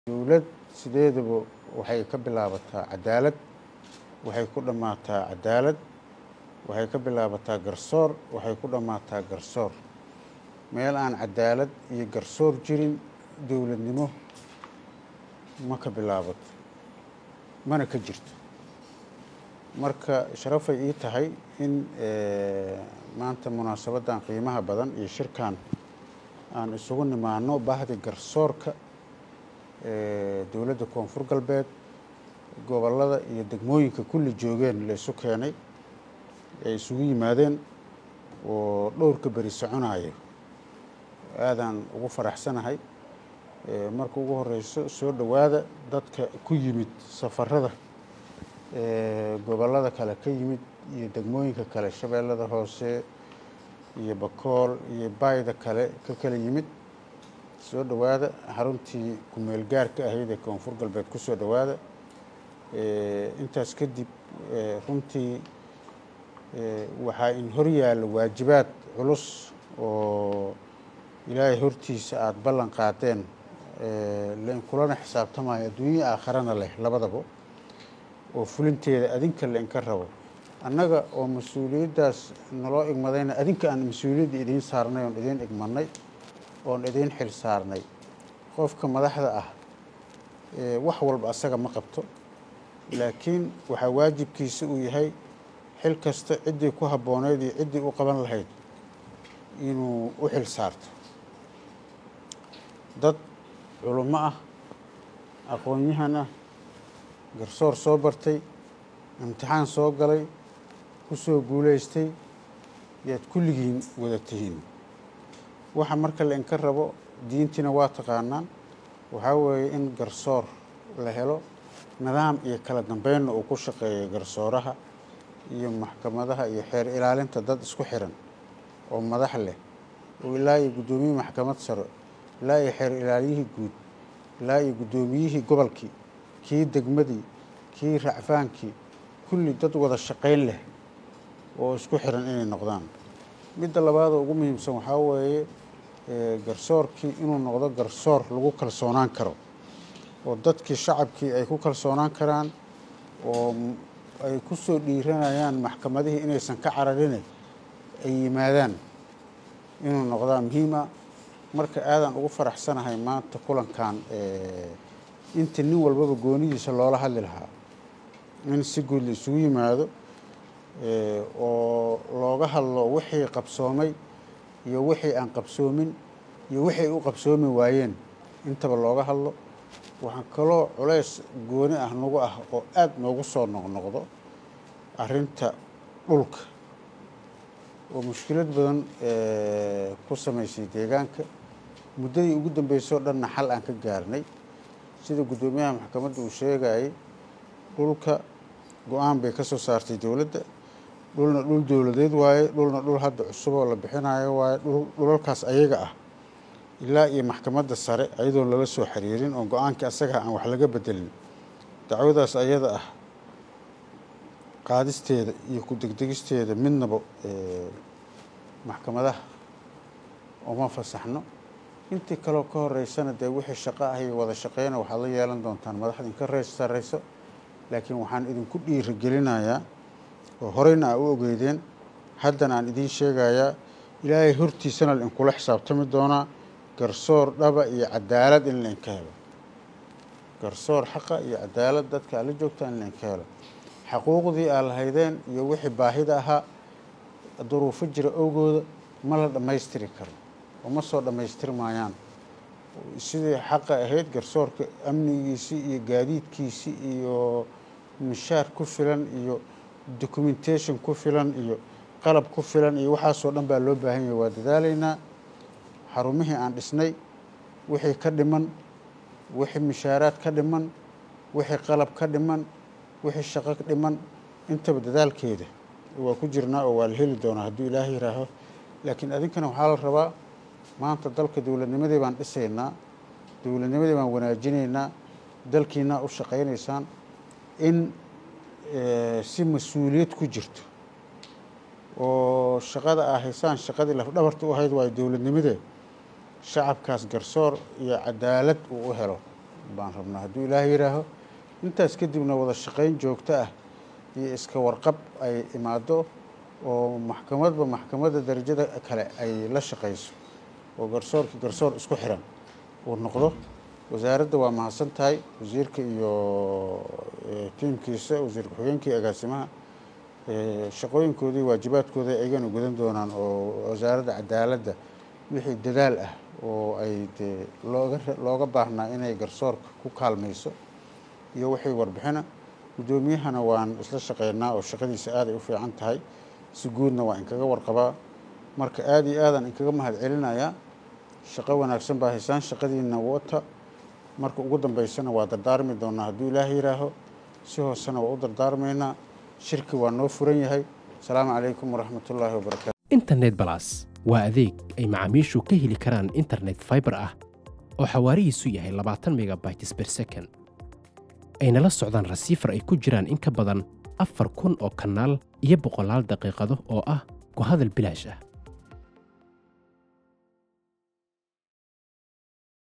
dowlad sideedaba waxay ka bilaabataa cadaalad waxay ku dhammaataa cadaalad waxay ka bilaabataa garsoor waxay ku dhammaataa garsoor meel aan cadaalad iyo garsoor jirin dowladnimo ma ka bilaabato mana ka jirto marka sharafay ii tahay in maanta munaasabaddan qiimaha badan iyo shirkan aan isugu nimaano bahdi garsoorka dowladda koonfur galbeed gobollada iyo degmooyinka kulli joogeen la isu keenay ay isugu yimaadeen oo dhowrka beri soconayo aadaan ugu faraxsanahay marka ugu horeyso soo dhowaada dadka ku yimid safarada gobollada kale ka yimid iyo degmooyinka kale shabeellada hoose iyo bakool iyo baayda kale ka kala yimid soo dhowaada xaruntii kumeel gaarka ahayd ee koonfur galbeed ku soo dhowaada intaas kadib runtii waxaa in hor yaalla waajibaad culus oo ilaahay hortiisa aada ballan qaadeen lain kulana xisaabtamayo adduunya aakharana leh labadaba oo fulinteeda adinka la inka rabo annaga oo mas-uuliyaddaas naloo igmadayna adinka aan mas-uuliyadda idiin saarnay oon idiin igmanay oon idiin xil saarnay qofka madaxda ah wax walba asaga ma qabto laakiin waxaa waajibkiisa uu yahay xil kasta ciddii ku habbooneyd iyo ciddii u qaban lahayd inuu u xil saarto dad culummo ah aqoon-yahan ah garsoor soo bartay imtixaan soo galay ku soo guulaystay yaad kulligiin wada tihiin waxa marka la inka rabo diintiina waa taqaanaan waxaa weeye in garsoor la helo nidaam iyo kala dambeynna uu ku shaqeeyo garsooraha iyo maxkamadaha iyo xeer ilaalinta dad isku xiran oo madax leh oo ilaa iyo guddoomiyihii maxkamad sare ilaa iyo xeer ilaaliyihii guud ilaa iyo guddoomiyihii gobolkii kii degmadii kii racfaankii kulli dad wada shaqayn leh oo isku xiran inay noqdaan midda labaad oo ugu muhiimsan waxaa weeye garsoorkii inuu noqdo garsoor lagu kalsoonaan karo oo dadkii shacabkii ay ku kalsoonaan karaan oo ay ku soo dhiiranayaan maxkamadihii inaysan ka cararine ay yimaadaan inuu noqdaa muhiima marka aadaan ugu faraxsanahay maanta kulankan inta nin walbaba goonidiisa loola hadli lahaa in si guud la isugu yimaado oo looga hadlo wixii qabsoomay iyo wixii aan qabsoomin iyo wixii u qabsoomi waayeen intaba looga hadlo waxaa kaloo culays gooni ah nagu ah oo aada noogu soo noqnoqdo arrinta dhulka oo mushkilad badan ku samaysay deegaanka muddadii ugu dambeysay oo dhanna xal aan ka gaarnay sida guddoomiyaha maxkamadda uu sheegayay dhulka go-aan bay ka soo saartay dowladda dhulna dhul dowladeed waaye dhulna dhul hadda cusub oo la bixinayo waaye dhulalkaas ayaga ah ilaa iyo maxkamadda sare ayadoon lala soo xiriirin oo go-aankii asaga aan wax laga bedelin dacwadaas ayada ah qaadisteeda iyo ku degdegisteeda midnaba maxkamadaha uma fasaxno intii kaleo ka horeysana dee wixii shaqo ah iyo wada shaqeyna waxaad la yeelan doontaan madaxda inka reys sarreyso laakiin waxaan idinku dhiirigelinayaa oo horeyna aa u ogeydeen haddana aan idiin sheegayaa ilaahay hortiisana lainkula xisaabtami doonaa garsoor dhaba iyo cadaalad in lainka helo garsoor xaqa iyo cadaalad dadka ala joogta in lainka helo xaquuqdii aa lahaydeen iyo wixii baahida ahaa duruufo jira owgooda ma la dhammaystiri karo oo ma soo dhammaystir maayaan sidii xaqa ahayd garsoorka amnigiisii iyo gaadiidkiisii iyo mishaar ku filan iyo documentation ku filan iyo qalab ku filan iyo waxaasoo dhan baa loo baahan yahay waa dadaalaynaa xarumihii aan dhisnay wixii ka dhiman wixii mishaaraad ka dhiman wixii qalab ka dhiman wixii shaqo dhiman intaba dadaalkeeda waa ku jirnaa oo waa la heli doonaa hadduu ilaahay yihaaho laakiin adinkana waxaa la rabaa maanta dalka dowladnimadii baan dhisaynaa dowladnimadii baan wanaajinaynaa dalkiinaa u shaqaynaysaan in si mas-uuliyad ku jirto oo shaqada aa haysaan shaqadii lafdhabarta u ahayd waayo dowladnimadee shacabkaas garsoor iyo cadaalad uu u helo baan rabnaa hadduu ilaah yidhaaho intaas kadibna wada shaqayn joogto ah iyo iska warqab ay imaado oo maxkamadba maxkamadda darajada kale ay la shaqayso oo garsoorkii garsoor isku xiran uu noqdo wasaaradda waa mahadsan tahay wasiirka iyo tiimkiisa wasiir ku-xigeenkii agaasimaha shaqooyinkoodii waajibaadkooda aygana gudan doonaan oo wasaaradda cadaaladda wixii dadaal ah oo ay dee looga looga baahnaa inay garsoorka ku kaalmayso iyo wixii warbixina guddoomiyahana waan isla shaqeynaa oo shaqadiisa aaday u fiican tahay si guudna waa inkaga warqabaa marka aada iyo aadan inkaga mahad celinayaa shaqo wanaagsan baa haysaan shaqadiina wata marka ugu dambeysana waa dardaarmi doonaa hadduu ilaah yihaaho si hoosena waa u dardaarmaynaa shirki waa noo furan yahay asalaamu calaykum waraxmatullaahi wabarakaatu internet balas waa adeeg ay macaamiishu ka heli karaan internet fiber ah oo xawaarihiisu yahay labaatan megabytes per second ayna la socdaan rasiifar ay ku jiraan in ka badan afar kun oo kanaal iyo boqolaal daqiiqado oo ah ku hadal bilaash ah